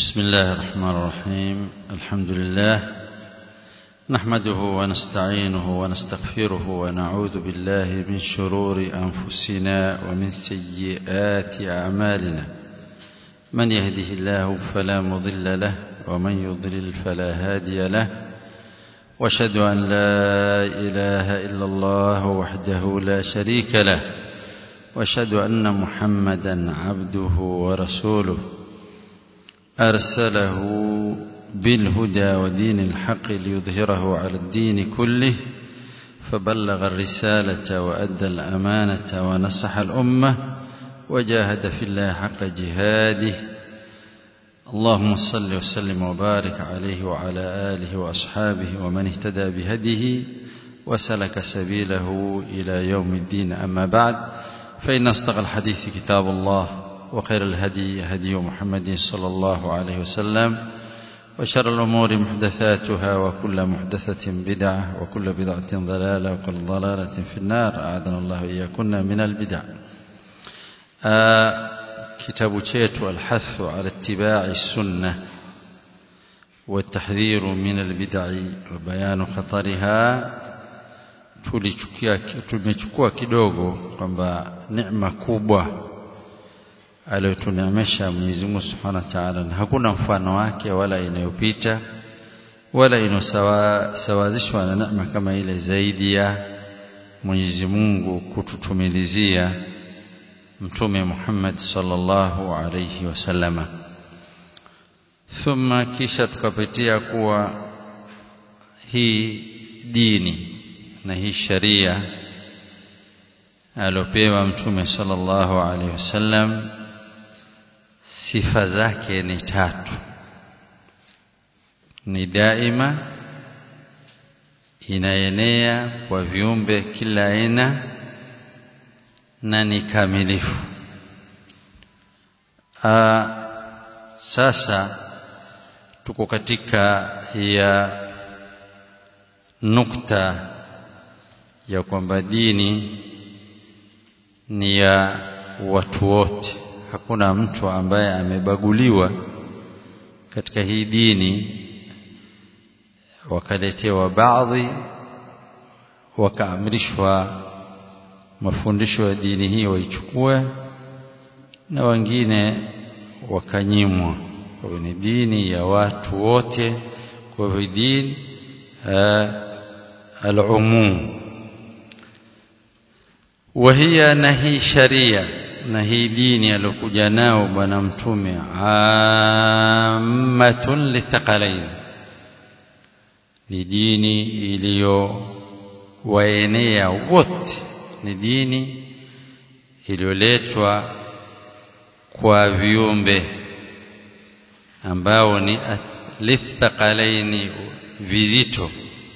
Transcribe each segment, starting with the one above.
بسم الله الرحمن الرحيم الحمد لله نحمده ونستعينه ونستغفره ونعوذ بالله من شرور أنفسنا ومن سيئات أعمالنا من يهده الله فلا مضل له ومن يضلل فلا هادي له واشهد أن لا إله إلا الله وحده لا شريك له واشهد أن محمدا عبده ورسوله أرسله بالهدى ودين الحق ليظهره على الدين كله فبلغ الرسالة وأدى الأمانة ونصح الأمة وجاهد في الله حق جهاده اللهم صل وسلم وبارك عليه وعلى آله وأصحابه ومن اهتدى بهديه وسلك سبيله إلى يوم الدين أما بعد فإن أصدق الحديث كتاب الله وخير الهدي هدي محمد صلى الله عليه وسلم وشر الأمور محدثاتها وكل محدثة بدعة وكل بدعة ضلالة وكل ضلالة في النار أعاذنا الله إياكن من البدع آه كتاب chetu الحث على اتباع السنة والتحذير من البدع وبيان خطرها tumechukua kidogo kwamba neema kubwa aliyotuneemesha Mwenyezi Mungu Subhanahu wa Ta'ala na hakuna mfano wake wala inayopita wala inosawazishwa na neema kama ile zaidi ya Mwenyezi Mungu kututumilizia mtume Muhammad sallallahu alayhi wasallama thumma kisha tukapitia kuwa hii dini na hii sharia alopewa mtume sallallahu alaihi wasallam sifa zake ni tatu ni daima inaenea kwa viumbe kila aina na ni kamilifu Aa, sasa tuko katika ya nukta ya kwamba dini ni ya watu wote hakuna mtu ambaye amebaguliwa katika hii dini wakaletewa baadhi wakaamrishwa mafundisho ya dini hii waichukue na wengine wakanyimwa kwa hivyo ni dini ya watu wote kwa hivyo dini al-umum وهي نهي شريعه na hii dini aliyokuja nao bwana mtume ammatun lithaqalain ni dini iliyowaenea wote ni dini iliyoletwa kwa viumbe ambao ni lithaqalaini vizito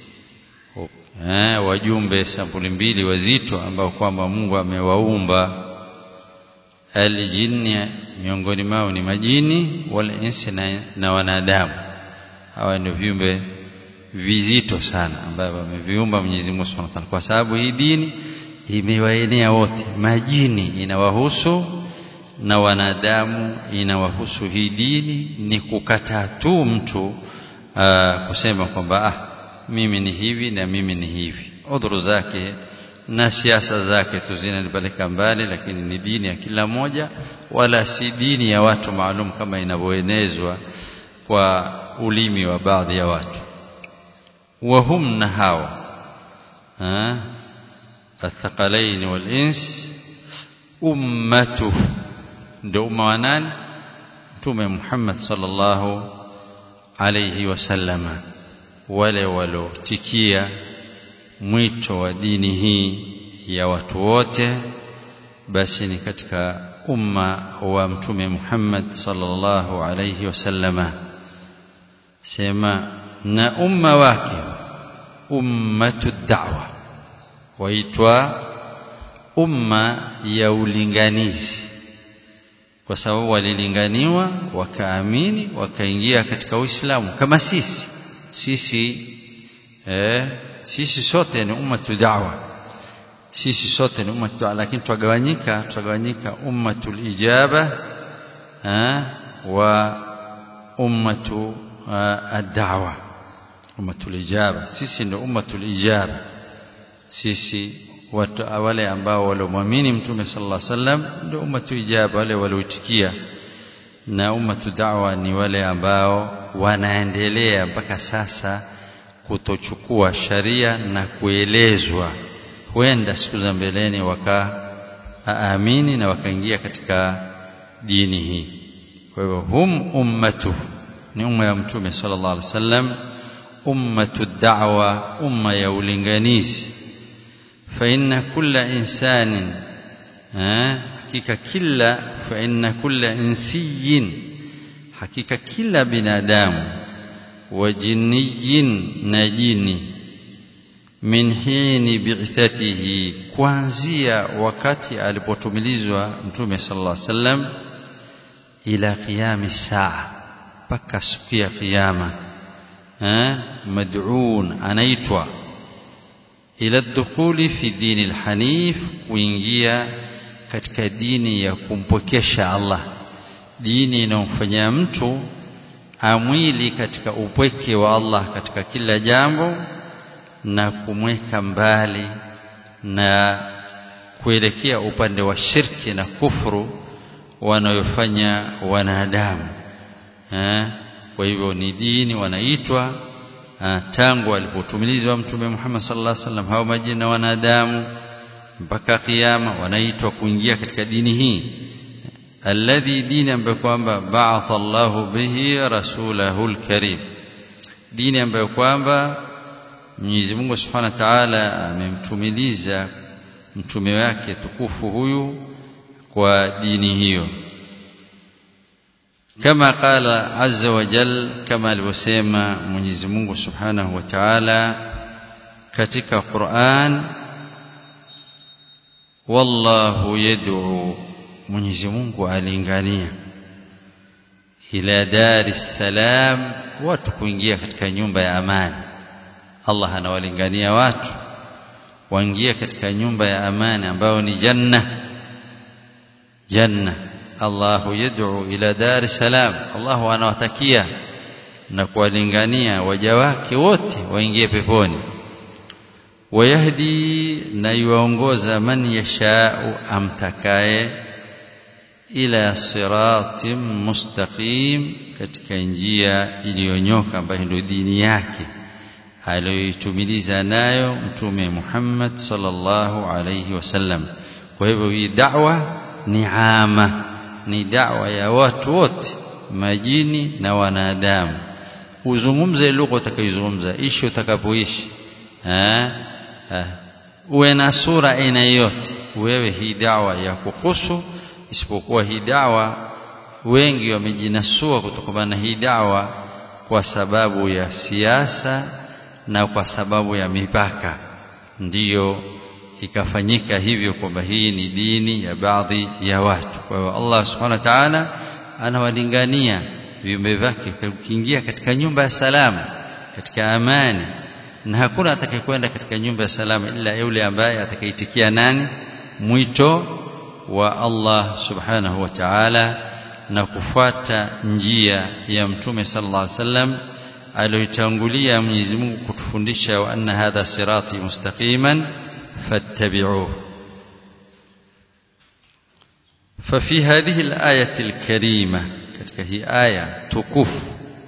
eh wajumbe sampuli mbili wazito ambao kwamba Mungu amewaumba aljinni miongoni mao ni majini wal insi na, na wanadamu hawa ndio viumbe vizito sana ambavyo ameviumba Mwenyezi Mungu Subhanahu wa Ta'ala kwa sababu hii dini imewaenea wote majini inawahusu na wanadamu inawahusu hii dini ni kukataa tu mtu aa, kusema kwamba ah mimi ni hivi na mimi ni hivi udhuru zake na siasa zake tu zinanipeleka mbali lakini ni dini ya kila moja wala si dini ya watu maalum kama inavyoenezwa kwa ulimi wa baadhi ya watu wahum na hawa athqalain wal ins ummatu ndio umma wa nani mtume Muhammad sallallahu alayhi wasallama wale walotikia mwito wa dini hii ya watu wote basi ni katika umma wa mtume Muhammad sallallahu alayhi wasallama sema na umma wake ummatu da'wa waitwa umma ya ulinganizi kwa sababu walilinganiwa wakaamini wakaingia katika Uislamu kama sisi sisi eh sisi sote ni ummatu da'wa sisi sote ni ummatu da'wa lakini twagawanyika twagawanyika ummatul ijaba wa ummatu ad-da'wa ummatul ijaba sisi ndio ummatul ijaba sisi watu wale ambao waliomwamini mtume sallallahu alaihi wasallam ndio ummatu ijaba wale walioitikia na ummatu da'wa ni wale ambao wanaendelea mpaka sasa kutochukua sharia na kuelezwa huenda siku za mbeleni wakaamini na wakaingia katika dini hii kwa hivyo hum ummatu ni umma ya mtume sallallahu alaihi wasallam ummatu da'wa umma ya ulinganizi fa inna kulla insanin hakika kila fa inna kulla insiyin hakika kila binadamu wa jinniyin na jini min hini bi'thatihi kuanzia wakati alipotumilizwa mtume sallallahu alaihi wasallam ila qiyami saa mpaka siku ya kiyama mad'un anaitwa ila dukhuli fi dini alhanif kuingia katika dini ya kumpokesha Allah dini inayomfanyia mtu amwili katika upweke wa Allah katika kila jambo na kumweka mbali na kuelekea upande wa shirki na kufuru wanayofanya wanadamu kwa hivyo ni dini wanaitwa tangu alipotumilizwa mtume Muhammad sallallahu alaihi wasallam hao majina wanadamu mpaka kiyama wanaitwa kuingia katika dini hii alladhi dini ambayo kwamba ba'atha Allahu bihi rasulahu alkarim dini ambayo kwamba Mwenyezi Mungu Subhanahu wa Ta'ala amemtumiliza mtume wake tukufu huyu kwa dini hiyo kama qala azza wa jal kama alivyosema Mwenyezi Mungu Subhanahu wa Ta'ala katika Qur'an wallahu yad'u Mwenyezi Mungu alingania ila dar salam watu kuingia katika nyumba ya amani Allah anawalingania watu waingie katika nyumba ya amani ambayo ni janna janna Allahu yad'u ila dar salam Allah anawatakia na kuwalingania waja wake wote waingie peponi wayahdi na yuongoza man yashau amtakaye ila siratim mustaqim katika njia iliyonyoka ambayo ndio dini yake aliyoitumiliza nayo mtume Muhammad sallallahu alayhi wasallam kwa hivyo hii da'wa ni ama ni da'wa ya watu wote majini na wanadamu uzungumze lugha utakayozungumza ishi utakapoishi uwe na sura aina yote wewe hii dawa ya kuhusu isipokuwa hii dawa wengi wamejinasua kutokana na hii dawa kwa sababu ya siasa na kwa sababu ya mipaka ndiyo ikafanyika hivyo kwamba hii ni dini ya baadhi ya watu kwa hiyo Allah subhanahu wa ta'ala anawalingania viumbe vyake kuingia katika nyumba ya salama katika amani na hakuna atakayekwenda katika nyumba ya salama ila yule ambaye atakaitikia nani mwito wa Allah subhanahu wa ta'ala na kufuata njia ya mtume sallallahu alaihi wasallam aliyotangulia Mwenyezi Mungu kutufundisha wa anna hadha sirati mustaqiman fattabi'uhu ففي هذه الآية الكريمة katika hii aya tukufu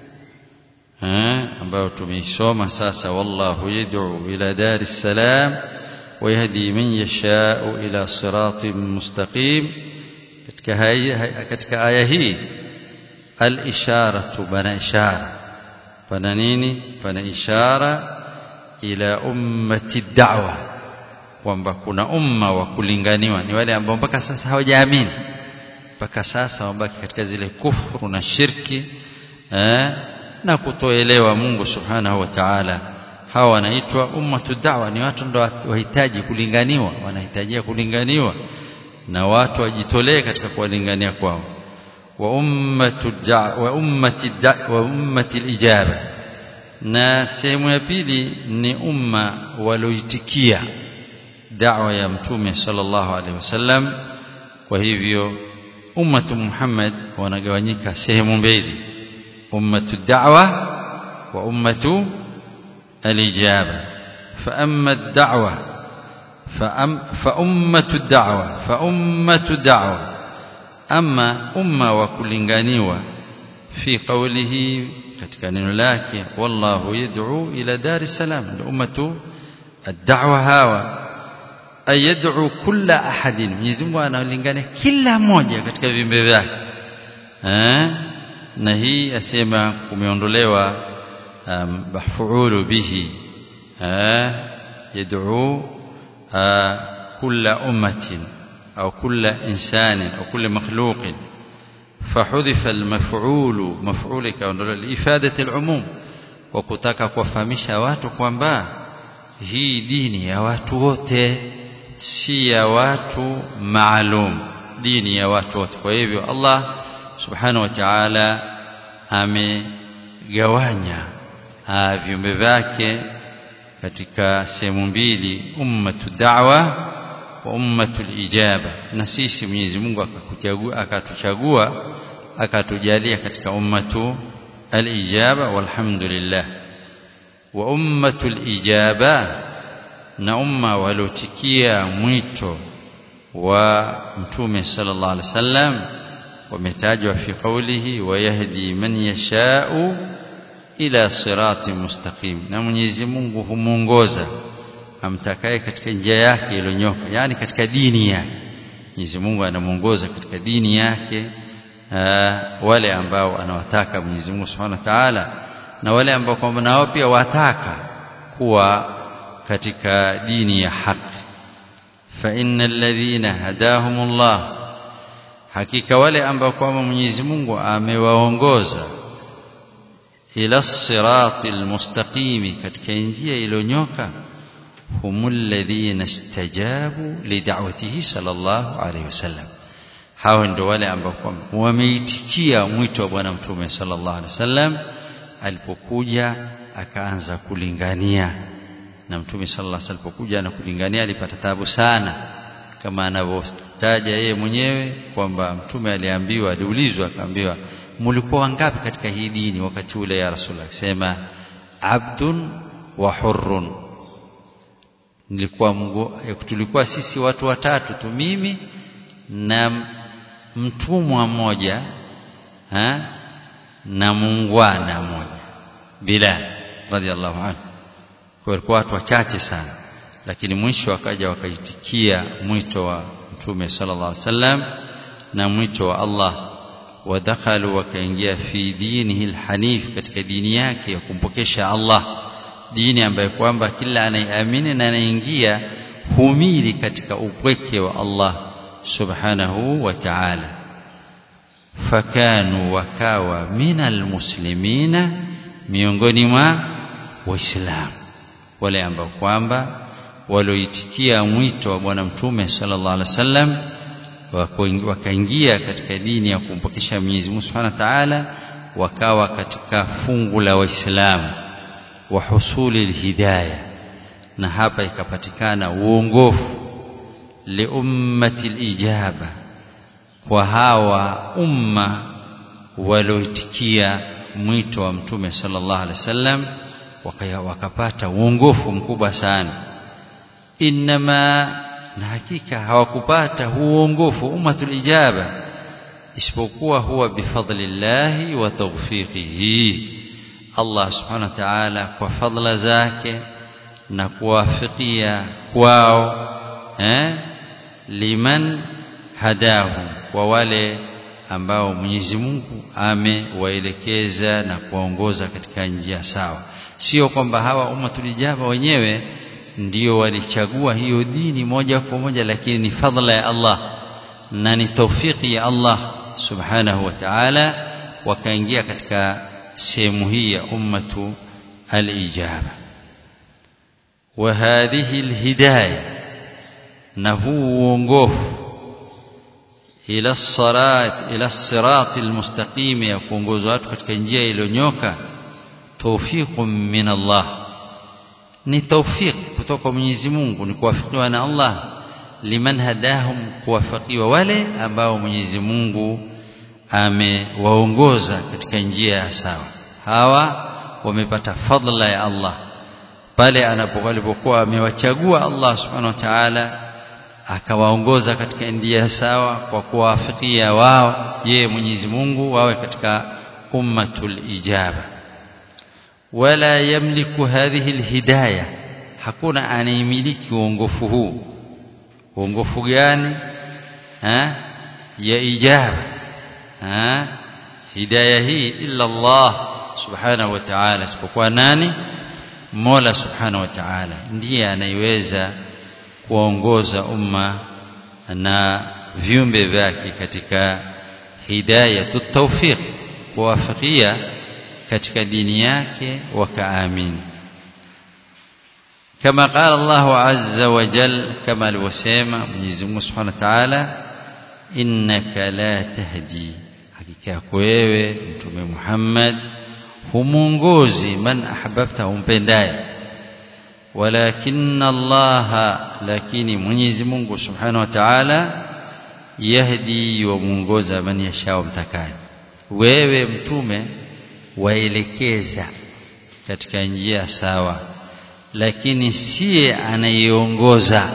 ambayo tumeisoma sasa wallahu yad'u ila daris salam wa yahdi man yasha'u ila siratin mustaqim katika katika aya hii al-isharatu bana ishara pana nini pana ishara ila ummati da'wa kwamba kuna umma wa kulinganiwa ni wale ambao mpaka sasa hawajaamini mpaka sasa wabaki katika zile kufuru na shirki eh, na kutoelewa Mungu subhanahu wa ta'ala hawa wanaitwa ummatu da'wa ni watu ndio wahitaji kulinganiwa wanahitajia kulinganiwa na watu wajitolee katika kuwalingania kwao wa ummatu da'wa wa ummati da'wa wa ummati al-ijaba na sehemu ya pili ni umma walioitikia da'wa ya mtume sallallahu alaihi wasallam kwa hivyo ummatu Muhammad wanagawanyika sehemu mbili أمة الدعوة وأمة الإجابة فأما الدعوة فأم فأمة الدعوة فأمة الدعوة أما أمة وكلنغانيوة في قوله katika neno lake wallahu yad'u ila dar salam ummatu ad-da'wa hawa ay yad'u kulla ahadin Mwenyezi Mungu analingania kila mmoja katika viumbe vyake eh na hii asema kumeondolewa um, mafuulu bihi eh yad'u kulla ummatin au kulla insanin au kulla makhluqin فحذف المفعول مفعول كاondolewa لإفادة العموم وكutaka kuwafahamisha watu kwamba hii dini ya watu wote si ya watu maalum dini ya watu wote kwa hivyo Allah subhanahu wa ta'ala amegawanya viumbe vyake katika sehemu mbili ummatu da'wa wa ummatul ijaba na sisi Mwenyezi Mungu akakuchagua akatuchagua akatujalia katika ummatu al-ijaba walhamdulillah wa ummatul ijaba na umma waliotikia mwito wa mtume sallallahu alaihi wasallam wametajwa fi qawlihi wa yahdi man yasha'u ila sirati mustaqim na Mwenyezi Mungu humuongoza amtakaye katika njia yake iliyonyoka yani katika dini yake Mwenyezi Mungu anamuongoza katika dini yake aa, wale ambao anawataka Mwenyezi Mungu Subhanahu wa Ta'ala na wale ambao kwamba nao pia wataka kuwa katika dini ya haki fa innal ladhina hadahumullah hakika wale ambao kwamba Mwenyezi Mungu amewaongoza ila siratil mustaqimi katika njia iliyonyoka humul ladhina istajabu lid'awatihi sallallahu alayhi wasallam hao ndio wale ambao kwamba wameitikia mwito wa bwana mtume sallallahu alayhi wasallam alipokuja akaanza kulingania na mtume sallallahu alayhi wasallam alipokuja na kulingania alipata tabu sana kama anavyotaja yeye mwenyewe kwamba mtume aliambiwa aliulizwa akaambiwa mlikuwa wangapi katika hii dini wakati ule ya rasulullah akisema abdun wa hurrun nilikuwa mgo, tulikuwa sisi watu watatu tu mimi na mtumwa mmoja ha? na muungwana mmoja Bilal radhiallahu anhu kwa walikuwa watu wachache sana lakini mwisho wakaja wakaitikia mwito wa mtume sallallahu alaihi wasallam na mwito wa Allah wadakhalu wakaingia fi dinihi alhanif katika dini yake ya kumpokesha Allah dini ambayo kwamba kila anayeamini na anaingia humili katika upweke wa Allah subhanahu wa ta'ala fakanu wakawa minal muslimina miongoni mwa waislamu wale ambao kwamba walioitikia mwito wa bwana mtume sallallahu alaihi wasallam wakaingia katika dini ya kumpokesha Mwenyezi Mungu Subhanahu wa Ta'ala wakawa katika fungu la waislamu wa husuli alhidayah na hapa ikapatikana uongofu li ummati alijaba kwa hawa umma walioitikia mwito wa mtume sallallahu alaihi wasallam wakapata uongofu mkubwa sana inma na hakika hawakupata huongofu ummatul ijaba isipokuwa huwa bifadlillahi wa tawfiqihi Allah subhanahu wa ta'ala kwa fadla zake na kuwafikia kwao eh liman hadahum kwa wale ambao Mwenyezi Mungu amewaelekeza na kuwaongoza katika njia sawa sio kwamba hawa ummatul ijaba wenyewe ndio walichagua hiyo dini moja kwa moja lakini ni fadla ya Allah na ni taufiki ya Allah subhanahu wa ta'ala wakaingia katika sehemu hii ya ummatu al-ijaba wa hadhihi al-hidayah na huu uongofu ila sarat ila sirat al-mustaqim ya kuongoza watu katika njia iliyonyoka tawfiqun min Allah ni tawfiq kutoka kwa Mwenyezi Mungu ni kuwafikiwa na Allah liman hadahum kuwafikiwa wale ambao Mwenyezi Mungu amewaongoza katika njia ya sawa hawa wamepata fadla ya Allah pale anapokuwa amewachagua Allah subhanahu wa ta'ala akawaongoza katika njia sawa kwa kuwafikia wao yeye Mwenyezi Mungu wawe katika ummatul ijaba wala yamliku hadhihi alhidayah hakuna anayemiliki uongofu huu uongofu gani ha? ya ijaba ha? hidayah hii illa Allah subhanahu wa ta'ala isipokuwa nani Mola subhanahu wa ta'ala ndiye anayeweza kuongoza umma na viumbe vyake katika hidayatu tawfiq kuwafikia katika dini yake wakaamini كما قال الله عز وجل كما الوسيمة Mwenyezi Mungu Subhanahu wa Ta'ala innaka la tahdi hakika yako wewe mtume Muhammad humuongozi man ahbabta umpendaye walakin Allah lakini Mwenyezi Mungu Subhanahu wa Ta'ala yahdi wa muongoza man yashao mtakaye wewe mtume waelekeza katika njia sawa lakini siye anayeongoza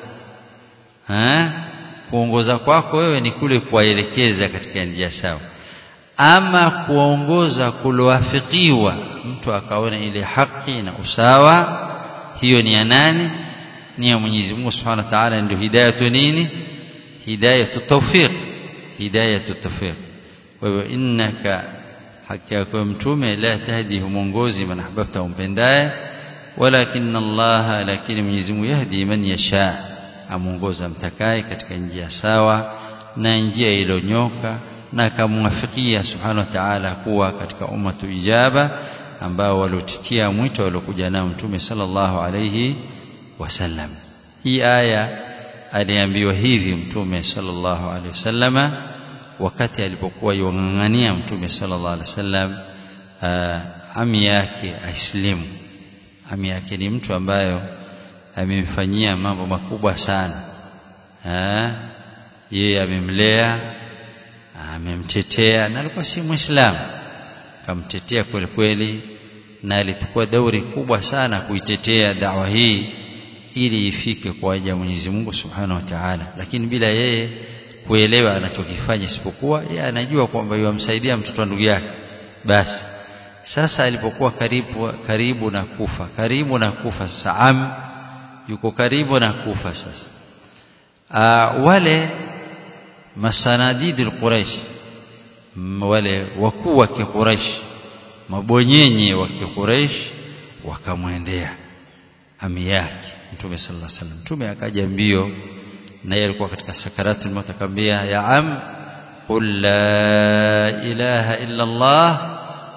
kuongoza kwako wewe ni kule kuwaelekeza katika njia sawa ama kuongoza kulowafikiwa mtu akaona ile haki na usawa hiyo ni ya nani ni ya Mwenyezi Mungu Subhanahu wa Ta'ala ndio hidayatu nini hidayatu tawfiq hidayatu tawfiq kwa hivyo innaka haki yako mtume la tahdi humongozi man ahbabta umpendaye walakin Allah lakini Mwenyezi Mungu yahdi man yasha amuongoza mtakaye katika njia sawa na njia iliyonyoka na akamwafikia subhanahu wa ta'ala kuwa katika ummatu ijaba ambao waliotikia mwito waliokuja nao mtume sallallahu alayhi wasallam hii aya aliambiwa hivi mtume sallallahu alayhi wasallama wakati alipokuwa yongangania mtume sallallahu alayhi wasallam ami yake aislimu ami yake ni mtu ambayo amemfanyia mambo makubwa sana yeye amemlea amemtetea na alikuwa si muislamu akamtetea kweli kweli na alichukua dauri kubwa sana kuitetea dawa hii ili ifike kwa waja wa Mwenyezi Mungu Subhanahu wa Ta'ala lakini bila yeye kuelewa anachokifanya isipokuwa yeye anajua kwamba yamsaidia mtoto wa ndugu yake basi sasa alipokuwa karibu karibu na kufa karibu na kufa sasa am yuko karibu na kufa sasa Aa, wale masanadidi al-Quraish wale wakuu wa Quraish mabonyenye wa Quraish wakamwendea ami yake Mtume sallallahu alaihi wasallam Mtume akaja mbio na yeye alikuwa katika sakaratul maut akamwambia ya am qul la ilaha illa Allah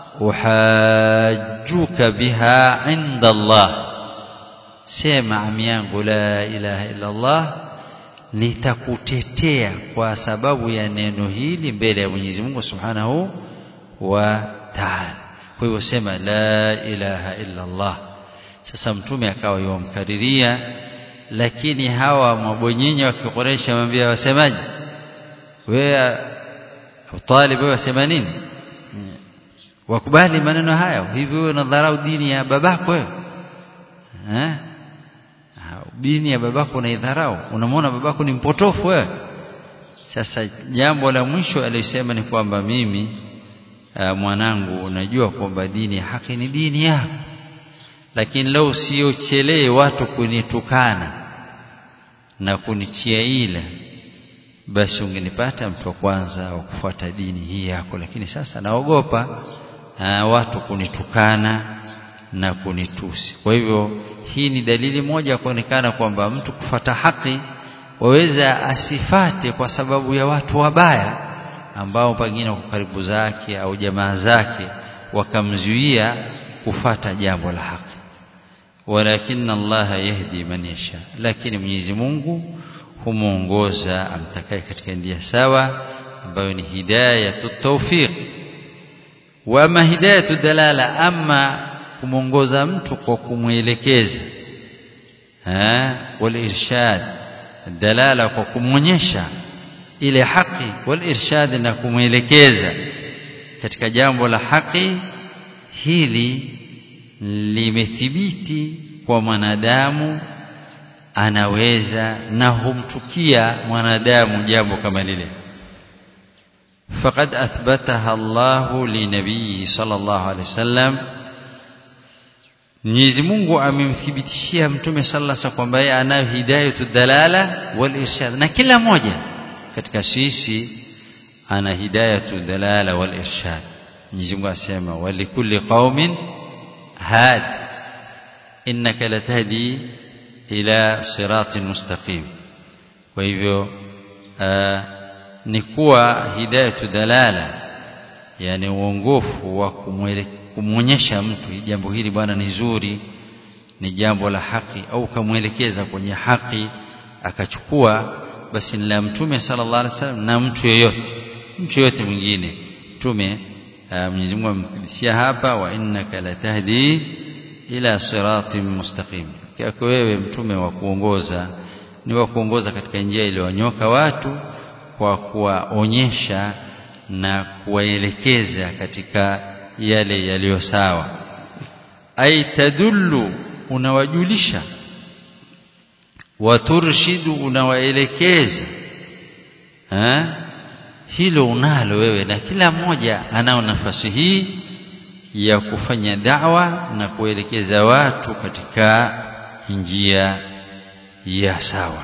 uhajjuka biha inda Allah sema ami yangu la ilaha illa Allah nitakutetea kwa sababu ya neno hili mbele ya Mwenyezi Mungu Subhanahu wa Ta'ala. Kwa hivyo sema la ilaha illa Allah. Sasa mtume akawa yomkariria lakini hawa mabonyenye wa Quraysh wamwambia wasemaje? Wewe Abu Talib wewe wasema nini? Wakubali maneno hayo. Hivi wewe unadharau dini ya babako wewe? Eh? dini ya babako unaidharau unamwona babako ni mpotofu wewe sasa jambo la mwisho alisema ni kwamba mimi uh, mwanangu unajua kwamba dini ya haki ni dini yako lakini leo usiochelee watu kunitukana na kunitia ila basi ungenipata mtu wa kwanza wa kufuata dini hii yako lakini sasa naogopa uh, watu kunitukana na kunitusi kwa hivyo hii ni dalili moja ya kuonekana kwamba mtu kufata haki waweza asifate kwa sababu ya watu wabaya ambao pengine wako karibu zake au jamaa zake wakamzuia kufata jambo la haki walakin Allah yahdi man yasha lakini Mwenyezi Mungu humuongoza amtakaye katika njia sawa ambayo ni hidayatu tawfiq wa ma hidayatu dalala amma kumwongoza mtu kwa kumwelekeza eh wal irshad dalala kwa kumwonyesha ile haki wal irshad na kumwelekeza katika jambo la haki hili limethibiti kwa mwanadamu anaweza na humtukia mwanadamu jambo kama lile faqad athbataha Allahu li nabiyhi sallallahu alaihi wasallam Mwenyezi Mungu amemthibitishia Mtume sallallahu alaihi wasallam kwamba yeye anayo hidayatu dalala wal irshad na kila mmoja katika sisi ana hidayatu dalala wal irshad Mwenyezi Mungu asema walikulli qaumin had innaka latahdi ila siratin mustaqim kwa hivyo ni kuwa hidayatu dalala yani uongofu wa kumwonyesha mtu jambo hili bwana ni zuri ni jambo la haki au kamwelekeza kwenye haki akachukua basi ni la mtume sallallahu alaihi wasallam na mtu yeyote mtu yeyote mwingine mtume Mwenyezi Mungu amthibitishia hapa wa innaka latahdi ila siratin mustaqim yako wewe mtume wa kuongoza ni wa kuongoza katika njia iliyonyoka watu kwa kuwaonyesha na kuwaelekeza katika yale yaliyo sawa ai tadullu unawajulisha waturshidu unawaelekeza hilo unalo wewe na kila mmoja anao nafasi hii ya kufanya da'wa na kuelekeza watu katika njia ya sawa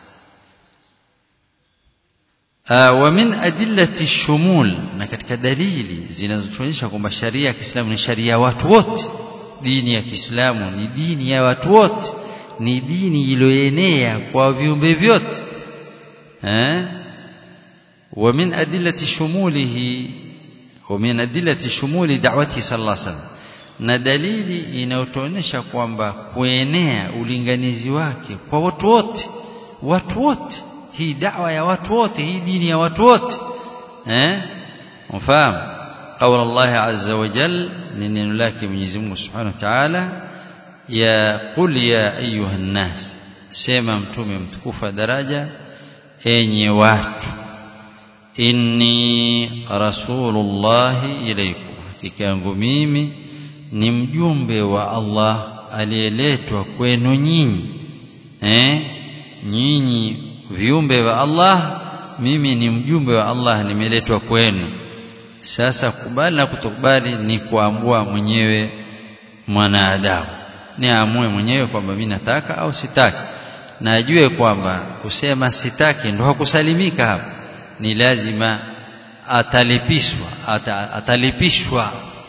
wa min adillati shumul na katika dalili zinazotuonyesha kwamba sharia ya Kiislamu ni sharia ya watu wote dini ya Kiislamu ni dini ya watu wote ni dini iliyoenea kwa viumbe vyote eh wa min adillati shumulihi wa min adillati shumuli da'wati sallallahu alaihi wasallam na dalili inayotuonyesha kwamba kuenea ulinganizi wake kwa watu wote watu wote hii da'wa ya watu wote hii dini ya watu wote eh mfahamu قول الله عز وجل نن لك Mwenyezi Mungu Subhanahu wa Ta'ala ya qul ya ayuha nas sema mtume mtukufu daraja enye watu inni rasulullahi ilaykum hakika yangu mimi ni mjumbe wa Allah aliyeletwa kwenu nyinyi eh nyinyi viumbe wa Allah mimi ni mjumbe wa Allah nimeletwa kwenu sasa kubali na kutokubali ni kuamua mwenyewe mwanadamu ni amue mwenyewe kwamba mimi nataka au sitaki na ajue kwamba kusema sitaki ndo hakusalimika hapa ni lazima atalipishwa ata, atalipishwa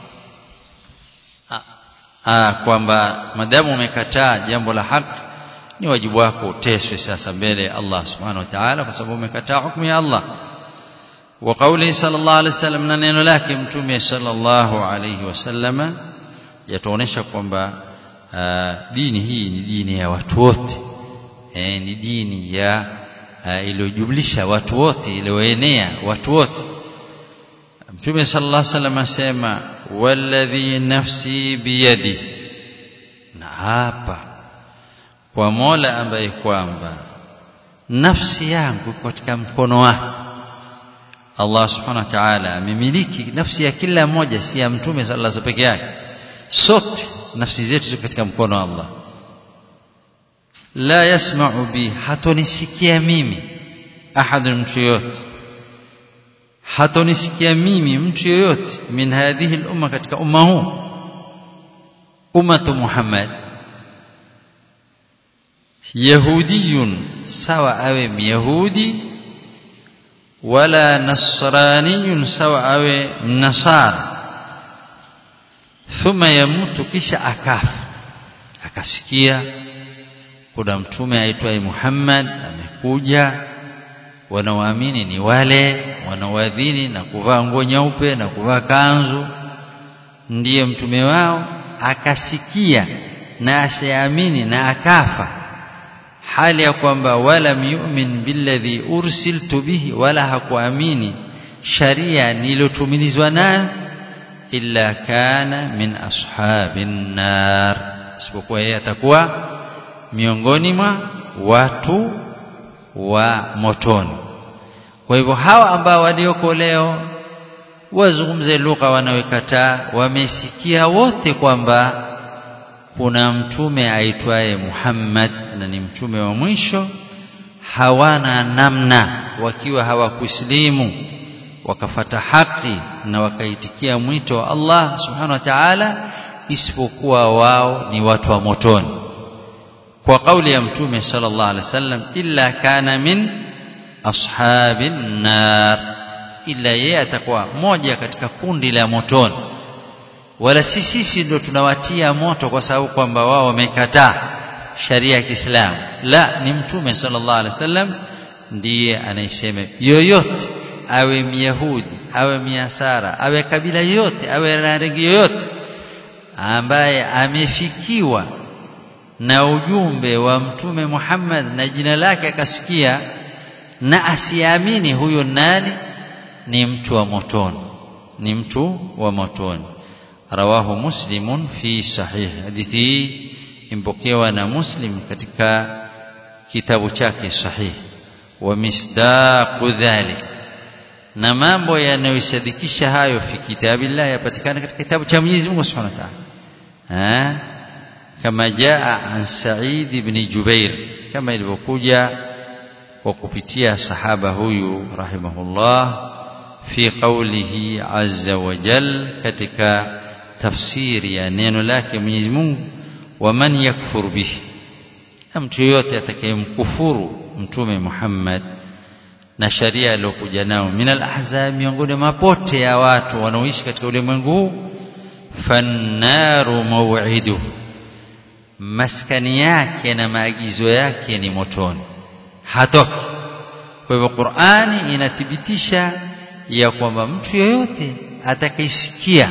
kwamba madamu umekataa jambo la haki ni wajibu wako uteswe sasa mbele ya Allah subhanahu wa ta'ala kwa sababu umekataa hukumu ya Allah wa qawli sallallahu alaihi wasallam na neno lake mtume sallallahu alaihi wasallama yatuonesha kwamba dini hii ni dini ya watu wote eh, ni dini ya iliyojumlisha watu wote iliyoenea watu wote mtume sallallahu alaihi wasallam asema walladhi nafsi biyadi na hapa kwa Mola ambaye kwamba nafsi yangu katika mkono wake Allah subhanahu wa ta'ala amemiliki nafsi ya kila mmoja si ya mtume sallallahu alaihi peke yake sote nafsi zetu ziko katika mkono wa Allah la yasma'u bi hatonisikia mimi ahad mtu yote hatonisikia mimi mtu yoyote min hadhihi al-umma katika umma huu ummatu Muhammad yahudiyun sawa awe myahudi wala nasraniyun sawa awe nasara thumma yamutu kisha akafa akasikia kuna mtume aitwaye Muhammad amekuja wanaoamini ni wale wanaoadhini na kuvaa nguo nyeupe na kuvaa kanzu ndiye mtume wao akasikia na asiamini na akafa hali ya kwamba wala yu'min billadhi ursiltu bihi wala hakuamini sharia niliyotumilizwa nayo illa kana min ashabin nar isipokuwa yeye atakuwa miongoni mwa watu wa motoni kwa hivyo hawa ambao walioko leo wazungumze lugha wanaoikataa wamesikia wote kwamba kuna mtume aitwaye Muhammad na ni mtume wa mwisho hawana namna wakiwa hawakuslimu wakafata haki na wakaitikia mwito wa Allah subhanahu wa ta'ala isipokuwa wao ni watu wa motoni kwa kauli ya mtume sallallahu alaihi wasallam illa kana min ashabin nar illa yeye atakuwa moja katika kundi la motoni wala si sisi ndio tunawatia moto kwa sababu kwamba wao wamekataa sharia ya Kiislamu la ni mtume sallallahu alaihi wasallam ndiye anayesema yoyote awe myahudi awe miasara awe kabila yoyote awe rangi yoyote ambaye amefikiwa na ujumbe wa mtume Muhammad na jina lake akasikia na asiamini huyo nani ni mtu wa motoni ni mtu wa motoni rawahu muslimun fi sahih hadithi hii impokewa na muslim katika kitabu chake sahih wa misdaqu dhalik na mambo yanayosadikisha hayo fi kitabillah yapatikana katika kitabu cha Mwenyezi Mungu Subhanahu wa Ta'ala kama jaa an Sa'id ibn Jubair kama ilivyokuja kwa kupitia sahaba huyu rahimahullah fi qawlihi azza wa jal katika tafsiri ya neno lake Mwenyezi Mungu waman yakfur bihi mtu yote atakayemkufuru mtume Muhammad na sharia aliyokuja nao minal ahzab miongoni mapote ya watu wanaoishi katika ulimwengu huu fannaru maw'idu maskani yake na maagizo yake ni motoni hatoki kwa hivyo Qur'ani inathibitisha ya kwamba mtu yoyote atakayesikia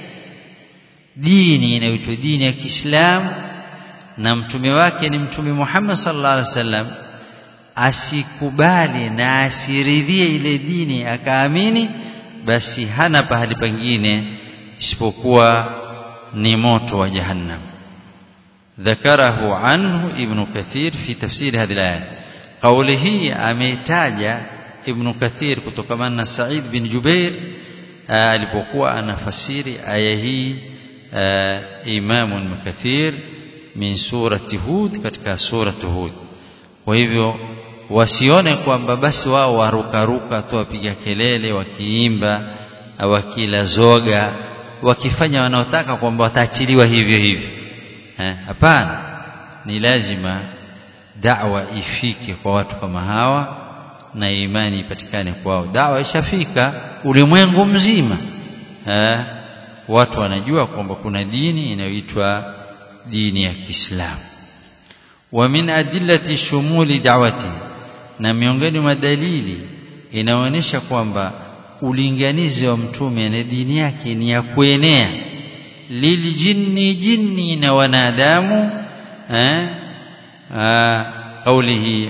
dini inayoitwa dini ya Kiislamu na mtume wake ni mtume Muhammad sallallahu alaihi wasallam asikubali na asiridhie ile dini akaamini basi hana pahali pengine isipokuwa ni moto wa jahannam ذكره عنه ابن كثير في تفسير هذه الآية قوله أميتاج ابن كثير كتكمنا سعيد بن جبير alipokuwa anafasiri aya hii Imam Ibn Kathir min surati Hud katika surati Hud kwa hivyo wasione kwamba basi wao warukaruka tu wapiga kelele wakiimba wakila zoga wakifanya wanaotaka kwamba wataachiliwa hivyo hivyo hapana ni lazima da'wa ifike kwa watu kama hawa na imani ipatikane kwao da'wa ishafika ulimwengu mzima ha? watu wanajua kwamba kuna dini inayoitwa dini ya Kiislamu wa min adillati shumuli da'wati na miongoni mwa dalili inaonyesha kwamba ulinganizi wa mtume na dini yake ni ya kuenea liljinni jinni na wanadamu eh قوله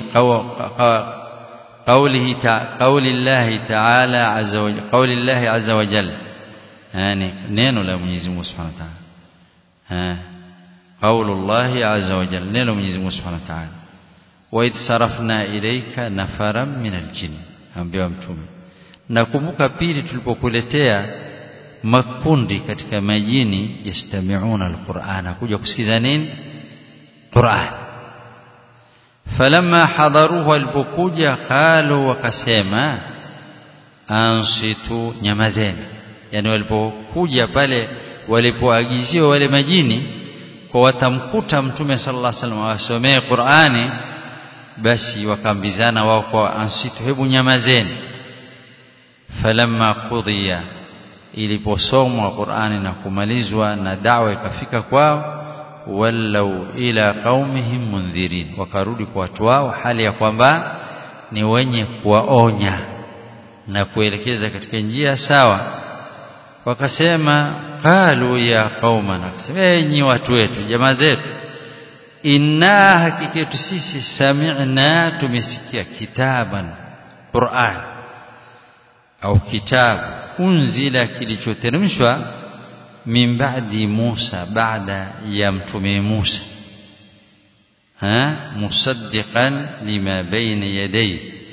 قوله قول الله تعالى عز وجل قول الله عز وجل يعني نينو لا Mwenyezi Mungu Subhanahu wa Ta'ala ها قول الله عز وجل نينو Mwenyezi Mungu Subhanahu wa Ta'ala wa id sarafna ilayka nafaran min aljin ambiwa mtume nakumbuka pili tulipokuletea makundi katika majini yastami'una alqur'ana kuja kusikiza nini Qur'an falamma hadaruhu alipokuja qalu wakasema ansitu nyamazeni yani walipokuja pale walipoagiziwa wale majini kwa watamkuta mtume sallallahu alaihi wasallam awasomee Qur'ani basi wakaambizana wao kwa ansitu hebu nyamazeni falamma qudhiya iliposomwa Qur'ani na kumalizwa na dawa ikafika kwao wallau ila qaumihim mundhirin wakarudi kwa watu wao hali ya kwamba ni wenye kuwaonya na kuelekeza katika njia sawa wakasema qalu ya qaumana enyi watu wetu jamaa zetu inna hakika sisi sami'na tumesikia kitaban Qur'an au kitabu unzila kilichoteremshwa min ba'di Musa baada ya mtume Musa ha musaddiqan lima baina yadayhi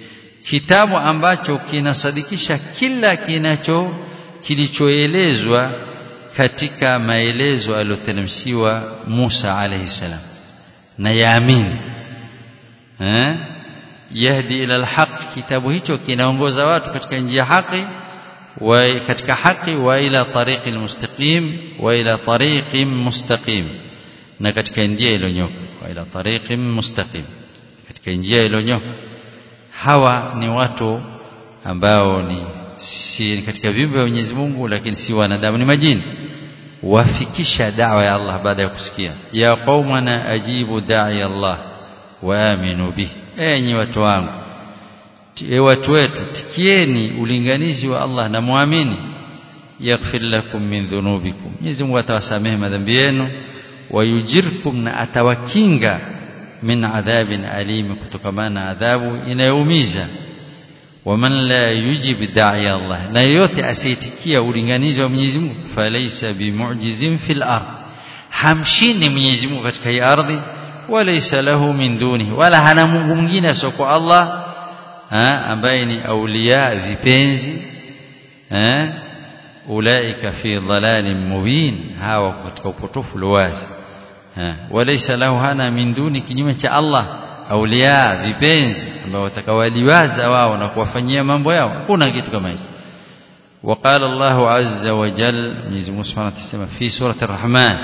kitabu ambacho kinasadikisha kila kinacho kilichoelezwa katika maelezo aliyoteremshiwa Musa alayhi salam na yaamini eh yahdi ila alhaq kitabu hicho kinaongoza watu katika njia haki wa katika haki wa ila tariqi almustaqim wa ila tariqin mustaqim na katika njia iliyonyoka wa ila tariqin mustaqim katika njia iliyonyoka hawa ni watu ambao ni si katika viumbe vya Mwenyezi Mungu lakini si wanadamu ni majini wafikisha da'wa ya Allah baada ya kusikia ya qaumana ajibu da'i Allah wa aminu bihi enyi watu wangu e watu wetu tikieni ulinganizi wa Allah na muamini yaghfir lakum min dhunubikum Mwenyezi Mungu atawasamehe madhambi yenu wayujirkum na atawakinga min adhabin alim kutokamana na adhabu inayoumiza waman la yujib da'i Allah na yote asiyetikia ulinganizi wa Mwenyezi Mungu falaysa bimu'jizin fil ard hamshini Mwenyezi Mungu katika hii ardhi walaysa lahu min dunihi wala hana Mungu mwingine sio Allah ha, ambaye ni aulia vipenzi eh ulaika fi dhalalin mubin hawa katika upotofu wazi walaysa lahu hana min duni kinyume cha Allah aulia vipenzi ambao watakawaliwaza wao na kuwafanyia mambo yao hakuna kitu kama hicho وقال الله عز وجل من سبحانه وتعالى في سورة الرحمن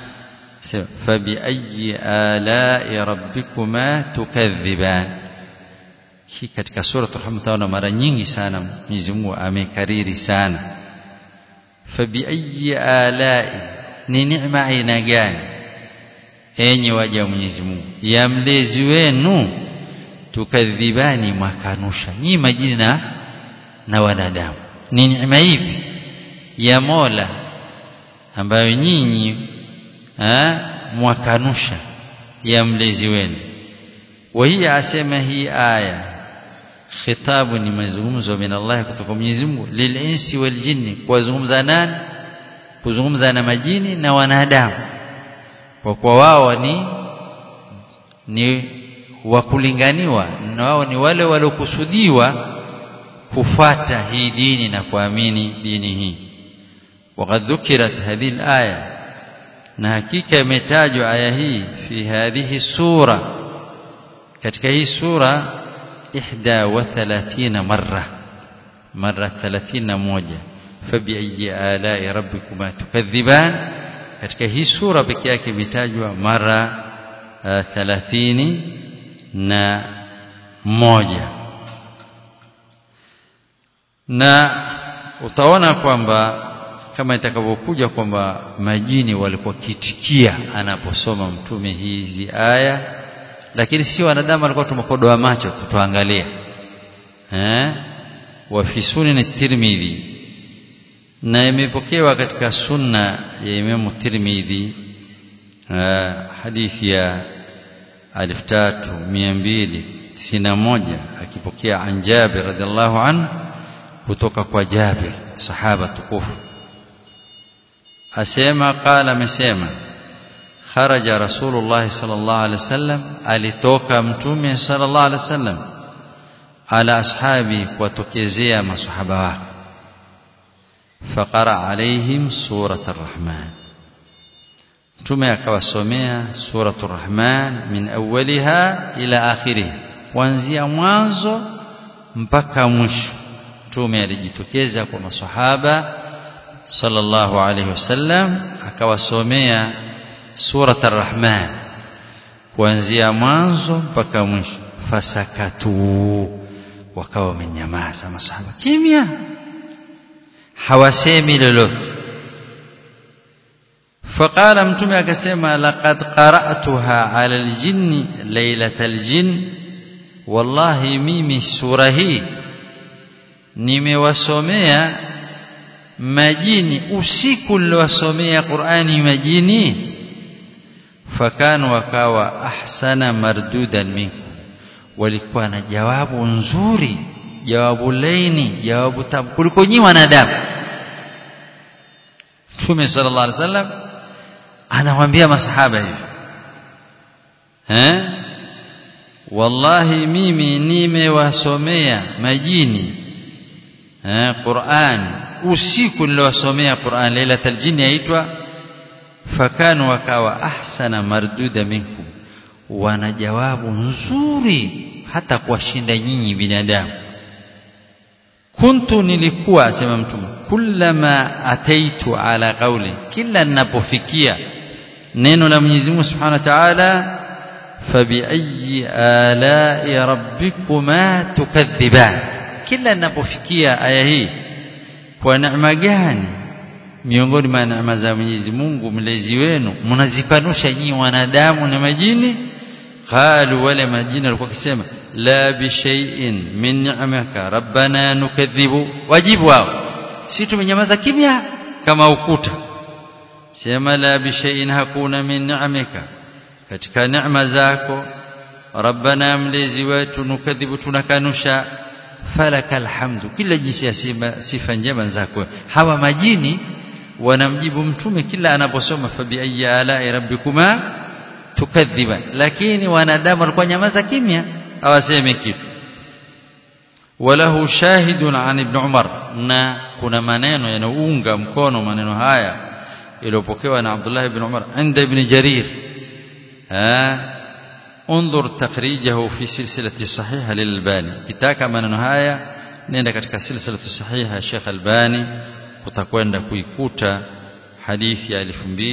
فبأي آلاء ربكما تكذبان hii katika sura Rahman taona mara nyingi sana Mwenyezi Mungu amekariri sana fabi ayi alai ni neema aina gani enyi waja wa Mwenyezi Mungu ya mlezi wenu tukadhibani mwakanusha nyi majini na na wanadamu ni neema ipi ya Mola ambayo nyinyi mwakanusha ya mlezi wenu وهي asema hii aya khitabu ni mazungumzo min Allah kutoka Mwenyezi Mungu lilinsi wal jinni kuwazungumza nani kuzungumza na majini na wanadamu kwa kuwa wao ni ni wakulinganiwa na wao ni wale waliokusudiwa kufuata hii dini na kuamini dini hii وقد ذكرت هذه الآية na hakika imetajwa aya hii fi hadhihi sura katika hii sura 31 marra marra 31 fabi ayi alai rabbikuma tukadhiban katika hii sura pekee yake imetajwa mara 30 na moja na utaona kwamba kama itakavyokuja kwamba majini walikuwa kitikia anaposoma mtume hizi aya lakini si wanadamu walikuwa tumekodoa macho tutuangalia eh wa fi sunan at-tirmidhi na imepokewa katika sunna ya Imam Tirmidhi hadithi ya 3291 akipokea an Jabir radhiallahu anhu kutoka kwa Jabir sahaba tukufu asema qala amesema kharaja rasulullah sallallahu alaihi wasallam alitoka mtume sallallahu alaihi wasallam ala ashabi kuwatokezea masahaba wake faqara alaihim surat arrahman mtume akawasomea surat arrahman min awwaliha ila akhirih kuanzia mwanzo mpaka mwisho mtume alijitokeza kwa masahaba sallallahu alaihi wasallam akawasomea surat arrahman kuanzia mwanzo mpaka mwisho fasakatu wakawa wamenyamaza masahaba kimya hawasemi lolote فقال mtume akasema laqad qara'tuha 'ala al-jinni laylatal jinn wallahi mimi sura hii nimewasomea majini usiku niliwasomea Qur'ani majini fakanu wakawa ahsana mardudan minkum walikuwa na jawabu nzuri jawabu laini jawabu tamu kuliko nyinyi wanadamu Mtume sallallahu alaihi wasallam anawaambia masahaba hivi eh wallahi mimi nimewasomea majini eh Qur'an usiku niliwasomea Qur'an lailatul jinni yaitwa fakanu wakawa ahsana marduda minkum wana jawabu nzuri hata kuwashinda nyinyi binadamu kuntu nilikuwa asema mtume kullama ataitu ala qawli kila ninapofikia neno la Mwenyezi Mungu Subhanahu wa Ta'ala fabiayi alai rabbikuma tukadhiban kila ninapofikia aya hii kwa neema gani miongoni mwa neema za Mwenyezi Mungu mlezi wenu mnazikanusha nyinyi wanadamu na majini qalu wale majini walikuwa kisema la bi shay'in min ni'maka rabbana nukadhibu wajibu wao si tumenyamaza kimya kama ukuta sema la bi shay'in hakuna min ni'mika katika neema zako rabbana mlezi wetu nukadhibu tunakanusha falakal hamdu kila jinsi ya sifa njema zako hawa majini wanamjibu mtume kila anaposoma fabi ayyi ala'i rabbikuma tukadhiban lakini wanadamu walikuwa nyamaza kimya hawasemi kitu walahu shahidun an ibn umar na kuna maneno yanaunga mkono maneno haya iliyopokewa na Abdullah ibn Umar inda ibn Jarir ha انظر تخريجه في سلسلة صحيحة للباني كتاك maneno haya nenda katika silsila sahiha Sheikh Albani utakwenda kuikuta hadithi ya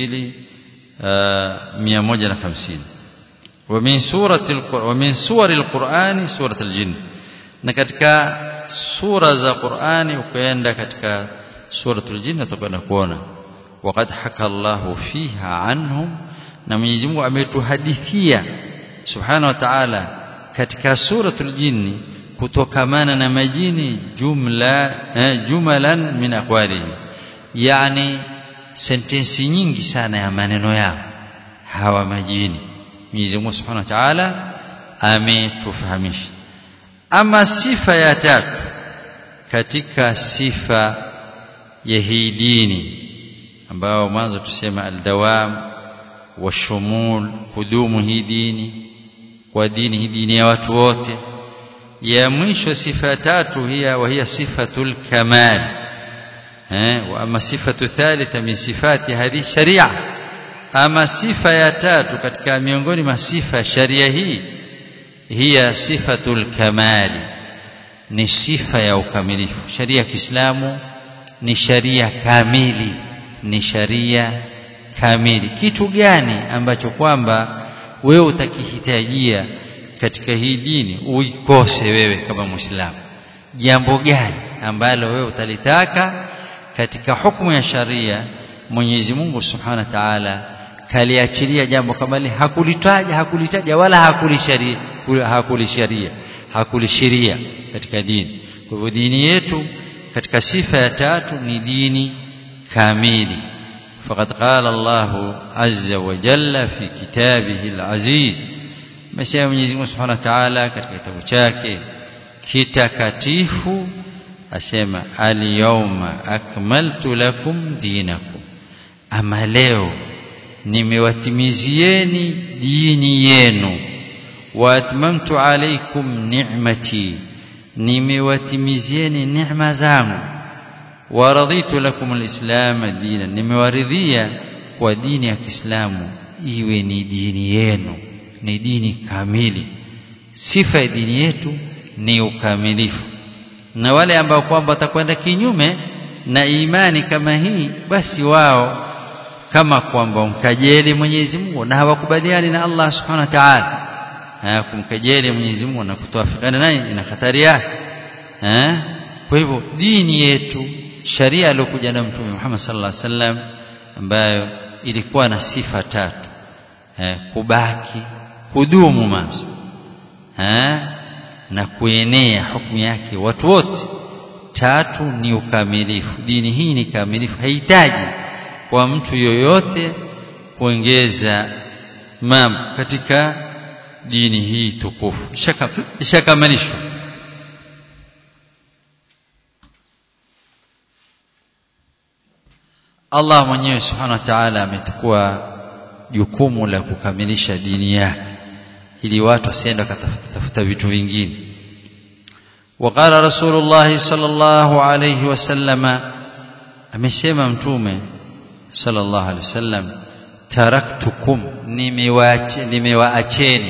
2150 ومن سورة ومن سور القرآن سورة الجن na katika sura za Qur'ani ukaenda katika suratul jinn utakwenda kuona waqad haka Allahu fiha anhum na Mwenyezi Mungu ametuhadithia subhanahu wa ta'ala katika suratul jinni kutokamana na majini jumla eh, jumalan min aqwalihi yani sentensi nyingi sana ya maneno yao hawa majini Mwenyezi Mungu subhanahu wa ta'ala ametufahamisha ama sifa ya tatu katika sifa ya hii dini ambao mwanzo tusema aldawam washumul kudumu hii dini kwa dini hii dini ya watu wote ya mwisho sifa tatu hiya wa hiya sifatul kamal eh wa ama sifatu thalitha min sifati hadhi sharia ama sifa ya tatu katika miongoni mwa sifa sharia hii hiya sifatul kamali ni sifa ya ukamilifu sharia ya Kiislamu ni sharia kamili ni sharia kamili kitu gani ambacho kwamba wewe utakihitajia katika hii dini uikose wewe kama muislamu jambo gani ambalo wewe utalitaka katika hukumu ya sharia Mwenyezi Mungu Subhanahu wa Ta'ala kaliachilia jambo kama hili hakulitaja hakulitaja wala hakulisharia hakulisharia hakulishiria katika dini kwa hivyo dini yetu katika sifa ya tatu ni dini kamili فقد قال الله عز وجل في كتابه العزيز مسيح Mwenyezi Mungu Subhanahu wa Ta'ala katika kitabu chake kitakatifu asema al-yawma akmaltu lakum dinakum ama leo nimewatimizieni dini yenu wa atmamtu alaykum ni'mati nimewatimizieni neema zangu wa raditu lakum alislam dinan nimewaridhia kwa dini ya Kiislamu iwe ni dini yenu ni dini kamili sifa ya dini yetu ni ukamilifu na wale ambao kwamba watakwenda kinyume na imani kama hii basi wao kama kwamba mkajeli Mwenyezi Mungu na hawakubaliani na Allah Subhanahu wa Ta'ala kumkejeli Mwenyezi Mungu na kutoafikana naye ina hatari yake eh kwa hivyo dini yetu sharia aliyokuja na mtume Muhammad sallallahu alaihi wasallam ambayo ilikuwa na sifa tatu eh kubaki kudumu mazo eh na kuenea hukumu yake watu wote tatu ni ukamilifu dini hii ni kamilifu haihitaji kwa mtu yoyote kuongeza mambo katika dini hii tukufu ishakamilishwa Allah mwenyewe subhanahu wa ta'ala ametukua jukumu la kukamilisha dini yake ili watu wasiende wakatafuta vitu vingine وقال رسول الله صلى الله عليه وسلم amesema mtume sallallahu alaihi wasallam taraktukum nimewaacheni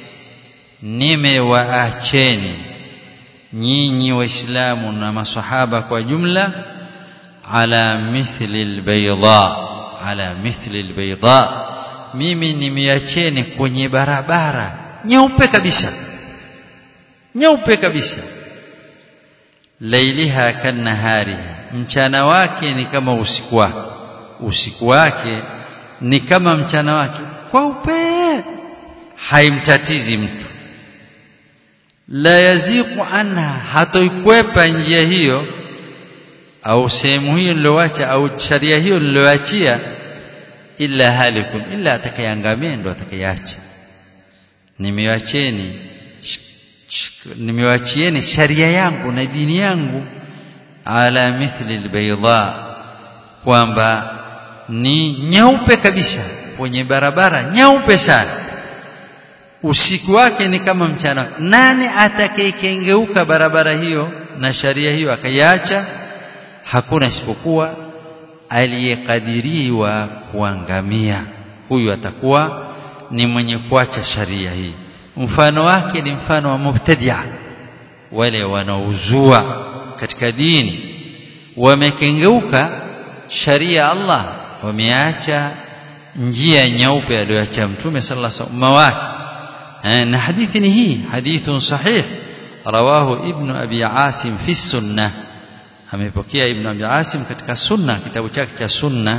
nimewaacheni nyinyi waislamu na masahaba kwa jumla ala mithli albayda ala mithli albayda mimi nimeacheni kwenye barabara nyeupe kabisa nyeupe kabisa lailiha kanahariha mchana wake ni kama usiku wake usiku wake ni kama mchana wake kweupe haimtatizi mtu la yaziqu anha hatoikwepa njia hiyo au sehemu hiyo niloacha au sharia hiyo niloachia illa halikun illa atakayeangamia ndo atakayeacha nimewacheni nimewachieni sharia yangu na dini yangu ala mithli albayda kwamba ni nyeupe kabisa kwenye barabara nyeupe sana usiku wake ni kama mchana nani atakayekengeuka barabara hiyo na sharia hiyo akaiacha hakuna isipokuwa aliyekadiriwa kuangamia huyu atakuwa ni mwenye kuacha sharia hii mfano wake ni mfano wa mubtadia wale wanaozua katika dini wamekengeuka sharia Allah wameacha njia nyeupe aliyoacha mtume sallallahu alaihi wasallam wake na hadithi ni hii hadithun sahih rawahu ibn abi asim fi sunnah amepokea ibn abi asim katika sunna kitabu chake cha sunna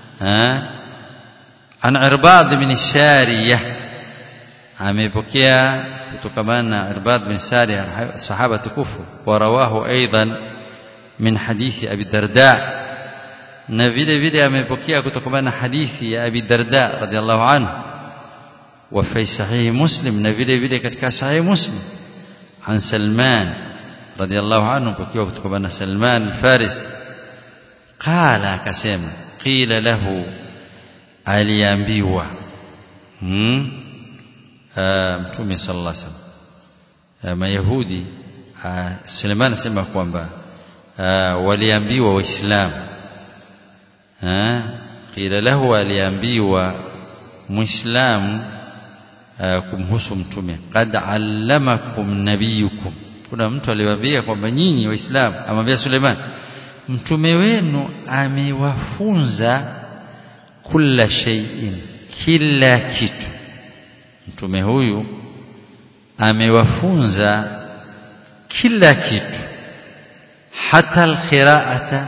an irbad bin shariyah amepokea kutokana na irbad bin shariyah sahaba tukufu wa rawahu aidan min hadithi abi darda na vile vile amepokea kutokana na hadithi ya abi darda radhiallahu anhu وفي صحيح مسلم نفيله vile katika sahih muslim عن سلمان رضي الله عنه بكيوا kutokana سلمان الفارسي قال akasema qila lahu aliambiwa hmm mtume sallallahu alaihi wasallam mayahudi Suleiman anasema kwamba waliambiwa waislamu qila lahu aliambiwa muislamu kumhusu mtume qad allamakum nabiyukum kuna mtu aliwaambia kwamba nyinyi waislamu amwambia Suleiman mtume wenu amewafunza kila shay'in kila kitu mtume huyu amewafunza kila kitu hata alqiraata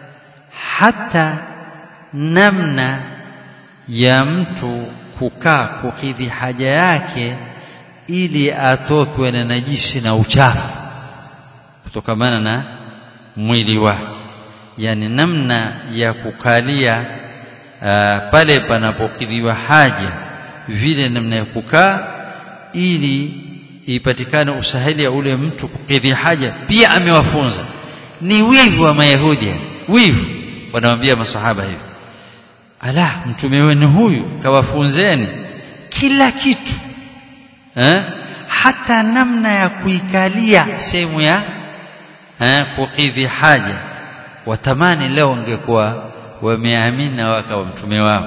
hata namna ya mtu kukaa kukidhi haja yake ili atokwe na najisi na uchafu kutokamana na mwili wake yani namna ya kukalia uh, pale panapokidhiwa haja vile namna ya kukaa ili ipatikane usahili ya ule mtu kukidhi haja pia amewafunza ni wivu wa mayahudi wivu wanawambia masahaba hivi ala mtume wenu huyu kawafunzeni kila kitu eh? hata namna ya kuikalia sehemu ya eh, kukidhi haja watamani leo ungekuwa wameamini na wakawa mtume wao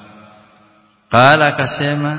qala akasema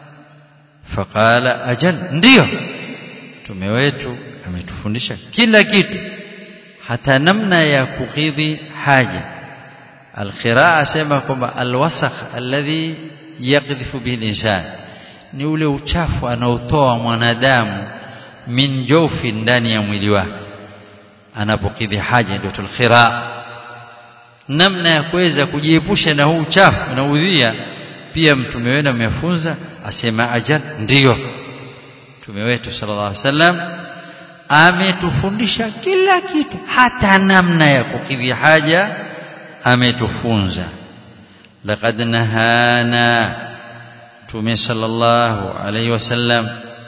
faqala ajal ndiyo mtume wetu ametufundisha kila kitu hata namna ya kukidhi haja alqiraa asema kwamba alwasakh alladhi yaqdhifu bihi linsan ni ule uchafu anaotoa mwanadamu min jofi ndani ya mwili wake anapokidhi haja ndio tulkhira namna ya kuweza kujiepusha na huu uchafu na udhia pia mtume wetu amefunza asema ajal ndiyo mtume wetu sallallahu alaihi wasallam ametufundisha kila kitu hata namna ya kukidhi haja ametufunza laqad nahana mtume sallallahu alaihi wasallam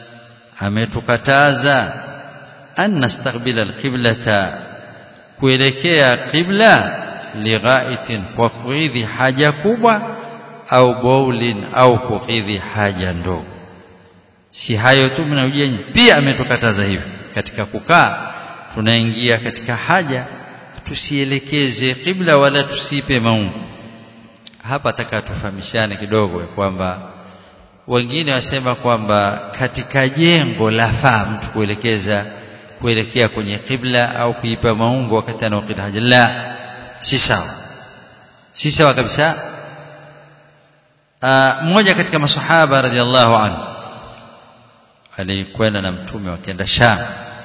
ametukataza an nastaqbila alqiblata kuelekea qibla lighaitin kwa kukidhi haja kubwa au baulin au kukidhi haja ndogo si hayo tu mnaojenye pia ametukataza hivyo katika kukaa tunaingia katika haja tusielekeze kibla wala tusipe maungu hapa taka tufahamishane kidogo kwamba wengine wasema kwamba katika jengo lafaa mtu kuelekeza kuelekea kwenye kibla au kuipa maungo wakati anaokita haja la si sawa si sawa kabisa mmoja katika masahaba radhiallahu anhu alikwenda na mtume wakaenda Sham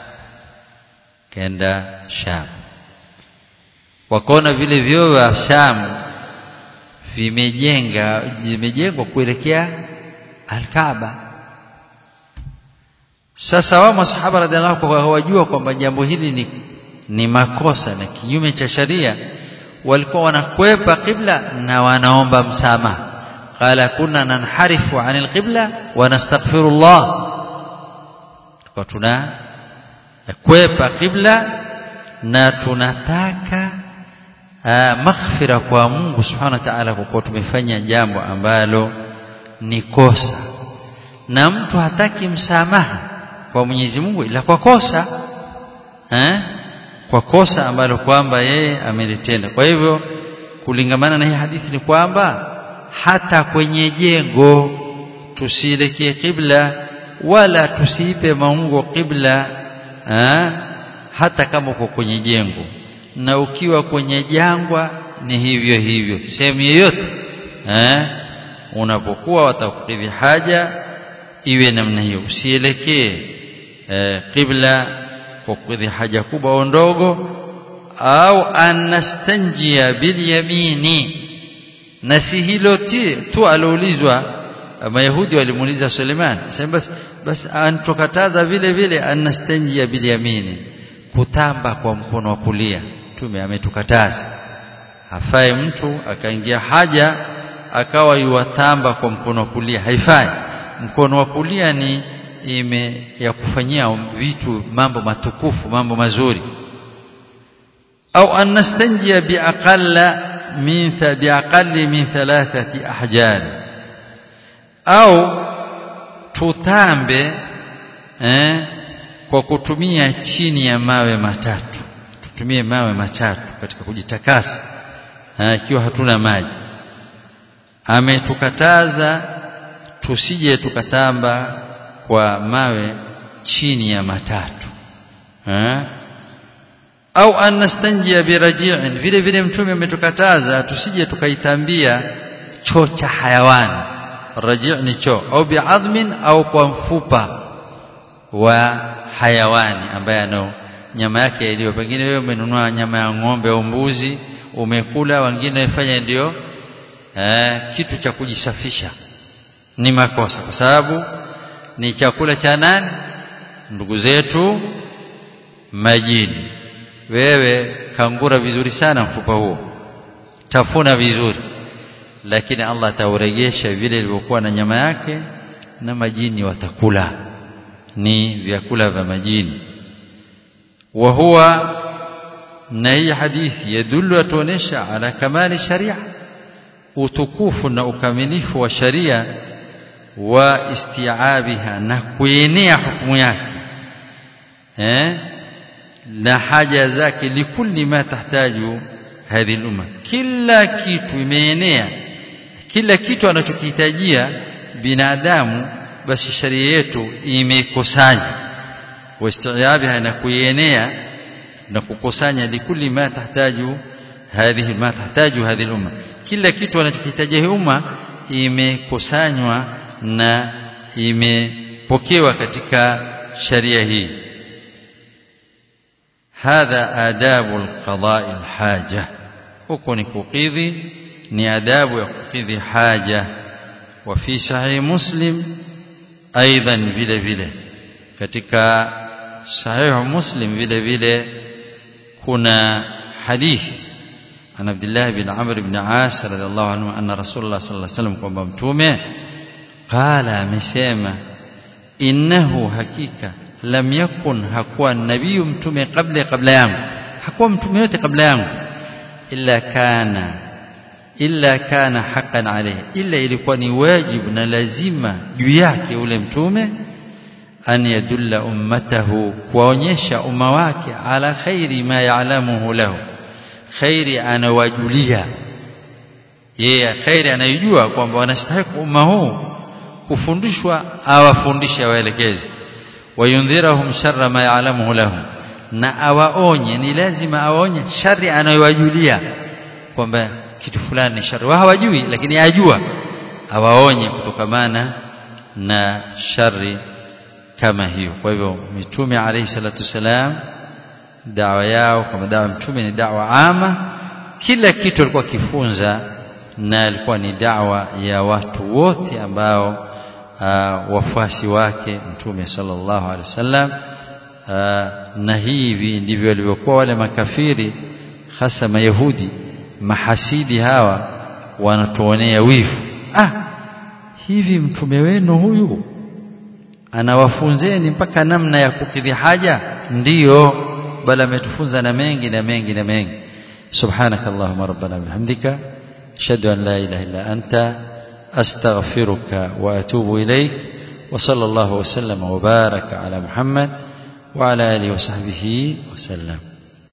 kaenda Sham wakaona vile vyoo vya Sham vimejenga vimejengwa kuelekea Al-Kaaba sasa wao masahaba radhiallahu anhu hawajua kwamba jambo hili ni ni makosa na kinyume cha sharia walikuwa wanakwepa kibla na wanaomba msamaha qala kunna nanharifu anil qibla wa nastaghfirullah kwa tuna kwepa kibla na tunataka maghfira kwa Mungu subhanahu wa ta'ala kwa kuwa tumefanya jambo ambalo ni kosa na mtu hataki msamaha kwa Mwenyezi Mungu ila kwa kosa eh? kwa kosa ambalo kwamba yeye amelitenda kwa hivyo kulingamana na hii hadithi ni kwamba hata kwenye jengo tusielekee kibla wala tusiipe maungo kibla eh? hata kama uko kwenye jengo na ukiwa kwenye jangwa ni hivyo hivyo sehemu yoyote eh? unapokuwa watakukidhi haja iwe namna hiyo usielekee eh, kibla kwa kukidhi haja kubwa au ndogo au anastanjia bilyamini na si hilo tu aloulizwa mayahudi walimuuliza Suleiman sema basi basi antukataza vile vile anastanjia bilyamini kutamba kwa mkono wa kulia tume ametukataza hafai mtu akaingia haja akawa yuwatamba kwa mkono wa kulia haifai mkono wa kulia ni ime ya kufanyia vitu mambo matukufu mambo mazuri au anastanjia biaqalla min biaqalli min thalathati ahjar au tutambe eh, kwa kutumia chini ya mawe matatu tutumie mawe matatu katika kujitakasa ikiwa hatuna maji ametukataza tusije tukatamba kwa mawe chini ya matatu ha? au anastanjia biraji'in vile vile mtume ametukataza tusije tukaitambia choo cha hayawani raji' ni choo au bi'adhmin au kwa mfupa wa hayawani ambaye ano nyama yake iliyo pengine wewe umenunua nyama ya ng'ombe au mbuzi umekula wengine wafanya ndio eh, kitu cha kujisafisha ni makosa kwa sababu ni chakula cha nani ndugu zetu majini wewe kangura vizuri sana mfupa huo tafuna vizuri lakini Allah ataurejesha vile ilivyokuwa na nyama yake na majini watakula ni vyakula vya majini wa huwa na hii hadithi yadullu atuonesha ala kamali sharia utukufu na ukamilifu wa sharia wa istiabiha na kuenea hukumu yake eh na haja zake likulli ma tahtaju hadhi umma kila kitu imeenea kila kitu anachokihitajia binadamu basi sharia yetu imekusanya wastiabiha na kuenea na kukusanya likulli ma tahtaju hadhihi ma tahtaju hadhihi umma kila kitu anachokihitaji umma imekusanywa na imepokewa katika sharia hii hadha adabu alqada'i alhaja huko ni kukidhi ni adabu ya kukidhi haja wa fi sahih muslim aidan vile vile katika sahih muslim vile vile kuna hadithi عن عبد الله بن عمرو بن عاص رضي الله عنه أن رسول الله صلى الله عليه وسلم kwamba mtume قال amesema innahu hakika lam yakun hakuwa nabii mtume kabla kabla yangu hakuwa mtume yote kabla yangu illa kana illa kana haqqan alayhi illa ilikuwa ni wajibu na lazima juu yake ule mtume an yadulla ummatahu kuonyesha umma wake ala khairi ma ya'lamuhu lahu khairi anawajulia yeye khairi anayojua kwamba wanastahili umma huu kufundishwa awafundishe waelekeze wayundhirahum sharra ma ya'lamuhu lahum na awaonye ni lazima awaonye shari anayowajulia kwamba kitu fulani ni shari wao hawajui lakini ajua awaonye kutokamana na shari kama hiyo kwa hivyo mitume alayhi salatu wasalam dawa yao kama dawa mtume ni dawa ama kila kitu alikuwa kifunza na alikuwa ni dawa ya watu wote ambao uh, wafuasi wake mtume sallallahu alaihi wasallam uh, na hivi ndivyo walivyokuwa wale makafiri hasa mayahudi mahasidi hawa wanatuonea wivu ah hivi mtume wenu huyu anawafunzeni mpaka namna ya kukidhi haja ndiyo bali ametufunza na mengi na mengi na mengi subhanakallahumma rabbana bihamdika ashhadu an la ilaha illa anta astaghfiruka wa atubu ilaik wa sallallahu wa sallama wa baraka ala muhammad wa ala alihi wa sahbihi wa sallam